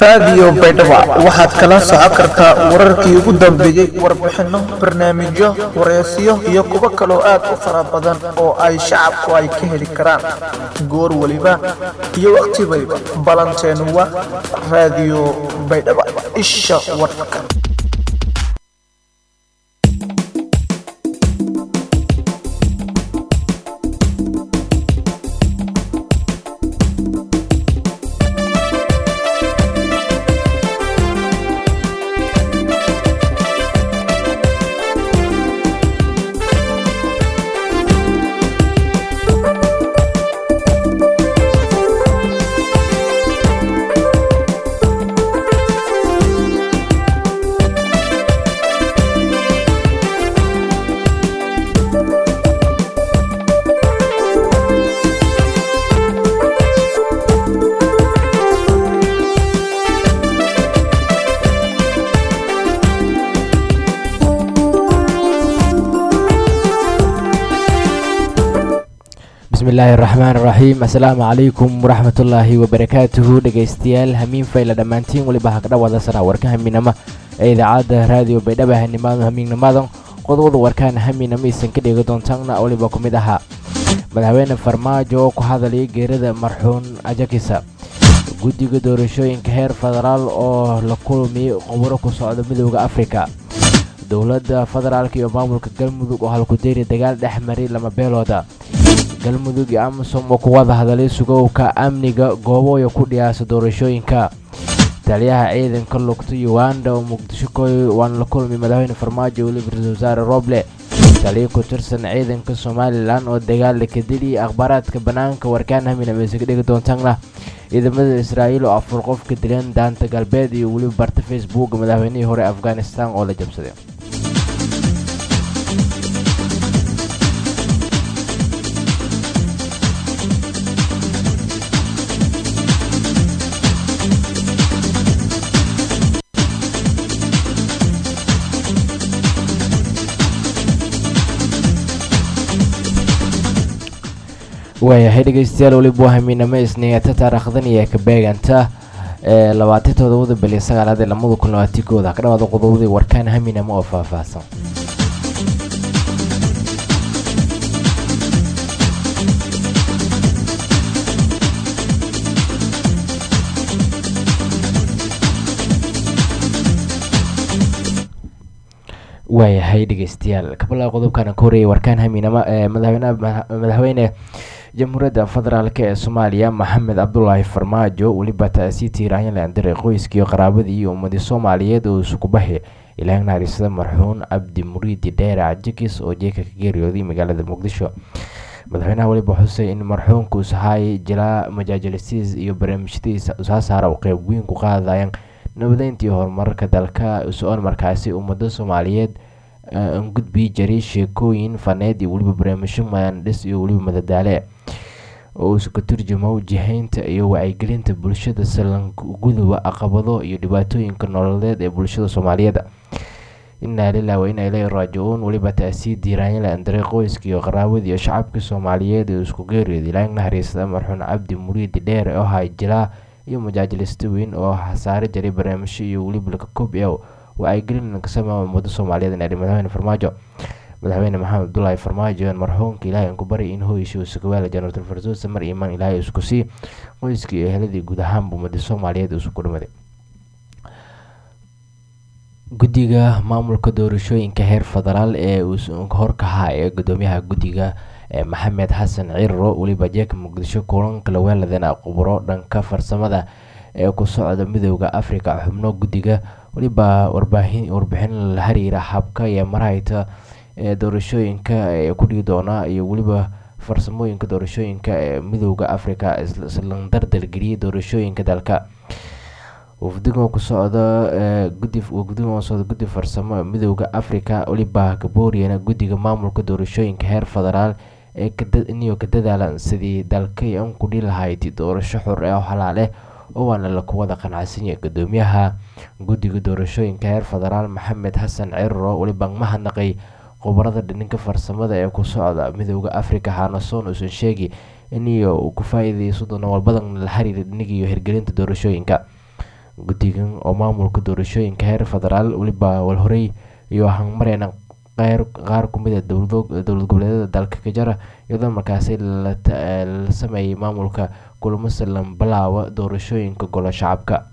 raadiyo baydhabo waxaad kala socon kartaa wararkii ugu dambeeyey warbixino barnaamijyo wareysiyo iyo kuwo kaloo aad u fara badan oo ay shacabku ay ka heli karaan goor weliba iyo waqti weliba balanteenu waa raadiyo baydhabo isha warka bismillaahi raxmaan raxiim assalaamu calaykum waraxmatullaahi wabarakaatuhu dhegaystayaal hamiin fayla dhammaantiin weliba hagdhawaada sana warka hamiinama ee idaacadda raadiyo baydhaba hanimaado hamiignamadan qodobada warkaan hamiinama isan ka dhegi doontaana weliba ku mid ahaa madaxweyne farmaajo oo ku hadalaya geerida marxuun ajakisa guddiga doorashooyinka heer federaal oo la kulmiyey qoburo ku socda midooda afrika dowladda federaalk iyo maamulka galmudug oo halkudeeri dagaal dhex maray lama beelooda galmudug iyo amisom oo ku wada hadalay sugowka amniga goobooya ku dhiyaasa doorashooyinka taliyaha ciidanka lugta uganda oo muqdisho koy waana la kulmay madaxweyne farmaajo weliba ra-isul wasaare roble taliya ku tirsan ciidanka somalilan oo dagaal ka dili akhbaaraadka bannaanka warkaan hamina meese ka dhigi doontaana ciidamada israa'iil oo afur qof ka dileen daanta galbeed iyo weliba barta facebook madaxweynihii hore afghanistan oo la jabsaday waayahay dhegeystayaal weliba waa hamiinamo isniinta taariikhdan iyo ka beeganta ee labaatan todobada bili sagaalaad ee lamada kun labaatan kooda ka dhawaada qodobadii warkaan hamiinamo oo faahfaahsan waayahay dhegeystayaal kabala qodobkan ka horeeyay warkaan hamiinamo ee madaxweynaha madaxweyne jamhuuriyadda federaalk ee soomaaliya maxamed cabdulaahi farmaajo weliba taasii tiiraanyan laandiray qoyskii qaraabadii iyo ummadii soomaaliyeed oo isukubahi ilaah naharisada marxuun cabdi muriidi dheere cajikis oo jeeka ka geeriyooday magaalada muqdisho madaxweynaha weliba xusay in marxuunka usahaayay jilaa majaajalisiis iyo barnaamijyadiisa usaasaara u qeyb weyn ku qaadayaan nabadeyntii horumarka dalka so-on markaasi ummada soomaaliyeed an gudbii jaray sheekooyin faneed iyo weliba barnaamijyo maandhis iyo weliba madadaale oo isu ka turjamo jihaynta iyo wacyigelinta bulshada salanguduba caqabado iyo dhibaatooyinka nololeed ee bulshada soomaaliyeed inaa lilah wa inaa ilaahi raajicuun weliba taasii diiraanyala andaray qoyska iyo qaraabada iyo shacabka soomaaliyeed ee isku geeriyooda ilaah naxariisada marxuun cabdi muriidi dheere oo hay jilaa iyo majaajilista weyn oo hasaare jaray barnaamijyo iyo weliba laka koob o wacyigelin kasama ummada soomaaliyeed inaa madaxweyne farmaajo madaxweyne maxamed abdulaahi farmaajo marxuumka ilaahay aan ku baryay in hooyisha uu sakawaala janaratul farduusa mar imaan ilaahay isku sii qoyskii iyo eheladii guud ahaanba ummada soomaaliyeed isugu dhimaday guddiga maamulka doorashooyinka heer federaal ee horkahaa ee gudoomiyaha guddiga maxamed xasan cirro weliba jeeka muqdisho kulanka laweeladana quburo dhanka farsamada ee ku socda midooda afrika xubno guddiga weliba warbixin la xiriira habka iyo marhayta ee doorashooyinka ee ku dhigi doona iyo weliba farsamooyinka doorashooyinka ee midooda afrika islan dardalgeliyay doorashooyinka dalka wafdigan ku socda guddigan socda guddi farsamo midooda afrika weliba gabooriyana guddiga maamulka doorashooyinka heer federaal ee iniyo ka dadaalan sidii dalkay an ku dhihi lahayd doorasho xor ee oo xalaale oo waana laku wada qanacsanyay gudoomiyaha guddiga doorashooyinka heer federaal maxamed xasan cirro weliba mahadnaqay khubarada dhininka farsamada ee ku socda midooda afrika hanasoon uusan sheegi iniyo uu ku faa-iideyso doono walbadan la xiriira dhiniga iyo hirgelinta doorashooyinka guddigan oo maamulka doorashooyinka heer federaal weliba walhorey iyo hangmareyna qeyr qaar kumid a dowlad goboleedyada dalka ka jara iyadoo markaasi la sameeyay maamulka kulamo silan bilaawa doorashooyinka golo shacabka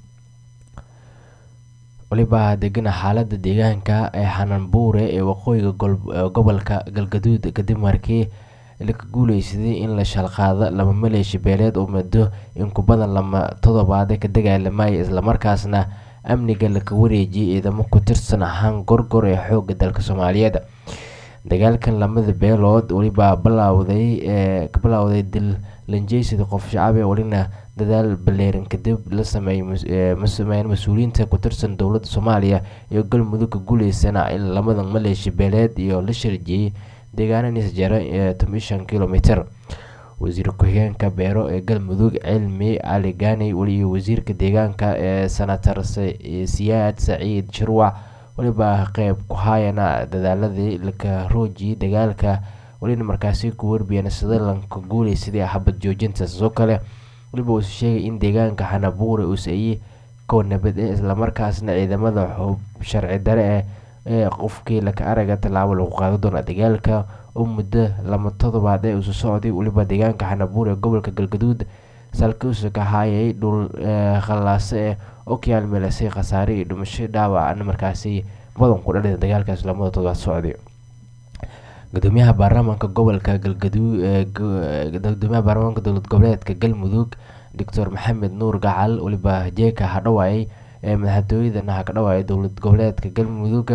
waliba degana xaalada deegaanka ee xananbuure ee waqooyiga gobolka galgaduud kadib markii laka guuleysaday in la shalqaado laba maleeshi beeleed oo muddo in ku badan lama toddobaade ka dagaalamaya islamarkaasna amniga laka wareejiyay ciidamo ku tirsan ahaan gorgor ee xooga dalka soomaaliyeed dagaalkan lamada beelood weliba bilowday ee ka bilowday dil lanjeysida qof shacab ee welina dadaal baleeran kadib la sameeyay sameeyeen mas-uuliyiinta ku tirsan dowladda soomaaliya iyo galmudug ka guuleysana in lamada maleeshi beeleed iyo la sharjiyey deegaana nisjara ee toban kilomitr wasiir ku-xigeenka beero ee galmudug cilmi cali gaani iyo wasiirka deegaanka ee senator siyaad saciid shirwac weliba qeyb ku haayana dadaaladii laka roojiyay dagaalka welina markaasi ku warbiyeen sida lanka guuleysaday xabad joojinta sidoo kale weliba uu sheegay in deegaanka xanabuure uu saeyey kow nabad eh islamarkaasna ciidamada xub sharci dare eh ee qofkii laka araga tallaabo lagu qaado doona dagaalka oo muddo lama toddobaad ee isu socday weliba deegaanka xanabuur ee gobolka galgaduud salkiisu ka haayay dhul khallaase eh oo ka yaalmeelasay khasaare iyo dhimasho dhaawacna markaasi badan ku dhalida dagaalkaas lamada toddobaad socday gudoomiyaha baarlamaanka gobolka galgaduud gudoomiyaha baarlamaanka dowlad goboleedka galmudug doctor maxamed nuur gacal weliba jeeka hadhawaayay ee madaxtooyadana ha ka dhawaaya dowlad goboleedka galmudug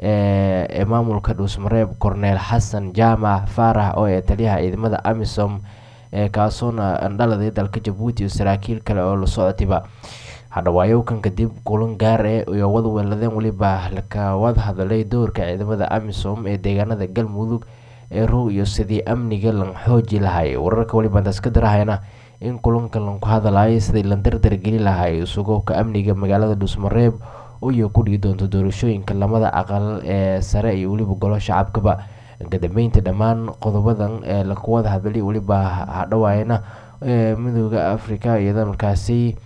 ee maamulka dhuusmareeb korneel xasan jaamac faarax oo ee taliyaha ciidamada amisom ee kaasoona andhaladay dalka jabuuti iyo saraakiil kale oo la socotayba hadhawaayowkan kadib kulan gaar eh iyo wada weeladeen weliba laka wada hadalay doorka ciidamada amisom ee deegaanada galmudug ee row iyo sidii amniga lan xooji lahay wararka weliba intaas ka darahayna in kulanka lanku hadalay sidii la dardargeli lahay sugowka amniga magaalada dhuusmareeb iyo ku dhigi doonto doorashooyinka lamada aqal ee sare iyo weliba golo shacabkaba kadambeynta dhammaan qodobadan ee laku wada hadlay weliba hadhawaayana midooda africa iyada markaasi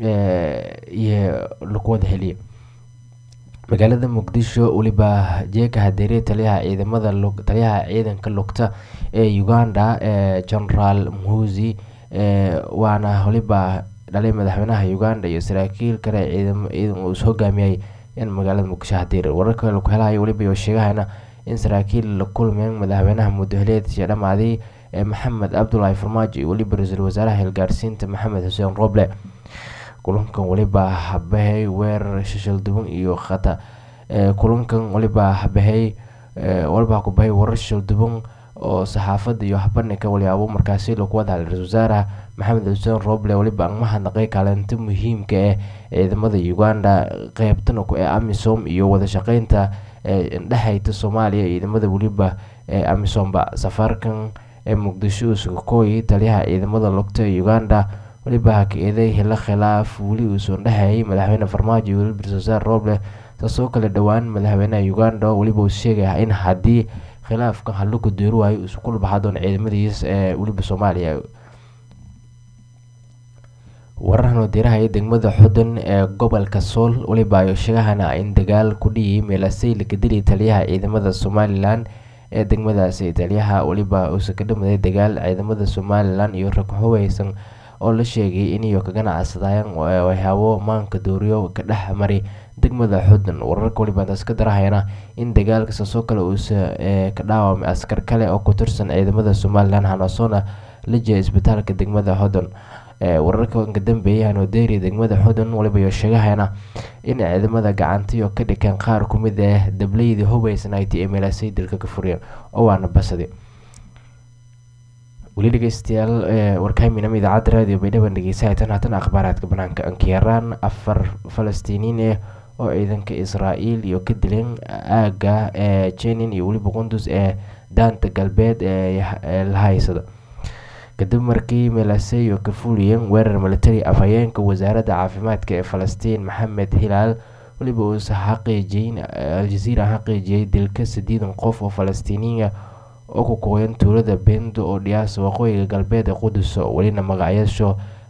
iyo laku wada heliya magaalada muqdisho weliba jeeka hadeere taliyaha ciidamada taliyaha ciidanka lugta ee uganda ee generaal muhuzi waana weliba dhalay madaxweynaha uganda iyo saraakiil kale ciidan uu is hogaamiyay in magaalada muqdisho hadeere wararka laku helayo weliba iyo sheegahayna in saraakiil la kulmeen madaxweynaha mudaheleedkii dhamaaday ee maxamed cabdulaahi farmaajo iyo weliba ra-iisul wasaaraha hilgaarsiinta maxamed xuseen roble kulankan weliba habahay weerar shishilduban iyo khata kulankan weliba habahay waliba hakubahay warar shishilduban oo saxaafada iyo habandhigka waliyaabo markaasi lagu wada hadlay ra-isul wasaaraha maxamed xuseen roble weliba aan mahadnaqay kaalinta muhiimka ah ciidamada uganda qeybtana ku ee amisom iyo wada shaqeynta dhexeyta soomaaliya ciidamada weliba ee amisomba safaarkan ee muqdisho usukakooyi taliyaha ciidamada lugta ee uganda weliba haka-eeday hilo khilaaf weli uusan dhexeeyay madaxweyne farmaajo iyo weliba ra-isul wasaar roble taasoo kale dhowaan madaxweynaha uganda weliba uu sheegaya in haddii khilaafkan hallo ku deeri waayo uusan ku labaxa doon ciidamadiis ee weliba soomaaliya wararhan wadiirahaya degmada xudun ee gobolka sool weliba ayo sheegahana in dagaal ku dhiyay meelasay laka dilay taliyaha ciidamada somalilan ee degmadaasi taliyaha weliba uusan ka dhamaday dagaal ciidamada somalilan iyo rag hubeysan oo la sheegay iniyo ka ganacsadayaan waxyaabo maanka dooriyo ka dhex maray degmada xudun wararka weliba intaas ka darahayana in dagaalka saasoo kale uusa ka dhaawamay askar kale oo ku tirsan ciidamada somalilan hanasoona la jeeya isbitaalka degmada xudun wararka ka dambeeyay hanodeeri degmada xudun waliba iyo sheegahayna in ciidamada gacantiyo ka dhikeen qaar ku mid ah dableydii hubeysnayti ee meelasay dilka ka furiyeen oo waana basadi weli dhegeystayaal warkaaminama idaacadda raadiyo baydhaban dhegeysahaatan haatan akhbaaraadka banaanka ankiyaraan afar falastiiniin ah oo ciidanka israa'iil iyo ka dileen aaga ee jenin iyo weliba qundus ee daanta galbeed ee la haysada kadib markii meelaseyo ka fuliyeen weerar military afhayeenka wasaaradda caafimaadka ee falastiin maxamed hilaal weliba uusa xaqiijiyin aljaziira xaqiijiyay dilka sideedan qof oo falastiiniya oo ku kooyan tuulada bendo oo dhiyaasa waqooyiga galbeed ee quduso welina magacyasho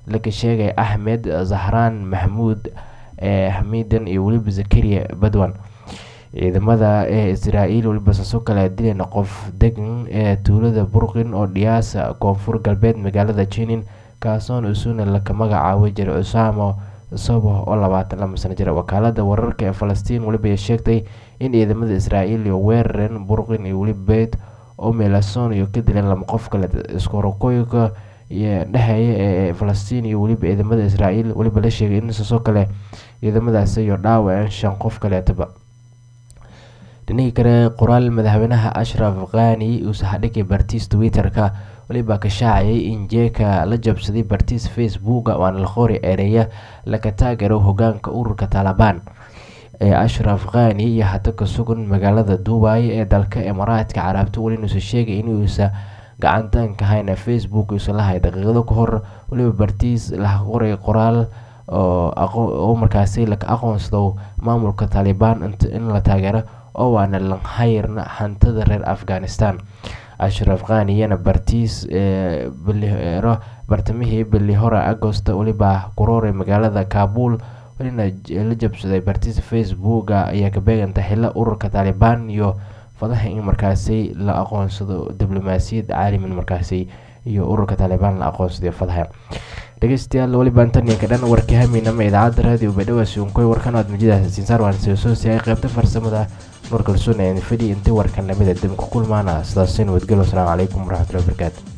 laga sheegay axmed zahraan maxmuud xamiidan iyo weliba zakariya badwan ciidamada ee israa'iil weliba saasoo kale dileen qof degan ee tuulada burqin oo dhiyaasa koonfur galbeed magaalada jinin kaasoon isuna laka magacaabay jiray cusaamo sobo oo labaatan lama sano jira wakaalada wararka ee falastiin weliba ay sheegtay in ciidamada israa'iil iyo weerareen burqin iyo weliba beyd oo meelason iyo ka dileen lama qof kale iskorokoyka dhexeeya ee falastiin iyo weliba ciidamada israa'iil weliba la sheegay in saasoo kale ciidamadaasi iyo dhaawaceen shan qof kaleetaba dhinihii kale qoraal madaxweynaha ashraf khani uu saxadhigay bartiis twitter-ka weliba ka shaacayay in jeeka la jabsaday bartiis facebooka waana la qori ereya laga taagaro hogaanka ururka taalibaan ee ashraf khani iyo hada ka sugan magaalada duubay ee dalka imaaraadka carabta welinuusa sheegay inuusa gacantaanka hayna facebook uusa lahay daqiiqado ka hor weliba bartiis la qoray qoraal oo markaasi laka aqoonsado maamulka taalibaan in la taageero oo waana lanhayrna hantada reer afghanistan ashraf khaniyana bartiis bilihero bartamihii bili hore agosta weliba kurooray magaalada kaabul welina la jabsaday bartiis facebooka ayaa ka beeganta xilo ururka taalibaan iyo fadaha in markaasi la aqoonsado diblomaasiyad caalimin markaasi iyo ururka taalibaan la aqoonsadayo fadaha dhegeystayaal weliba antaniyanka dhan warkii hamiinama idaacadda raadiyo baydhawasi unkoy warkan aad muujadaas siinsaar waan seesoosi ay qaybta farsamada nuur kalsoon ee fadhi intii warkan lamida dib ku kulmaana sidaasi nabadgelyo asalaamu calaykum waraxmatullahi wabarakaatu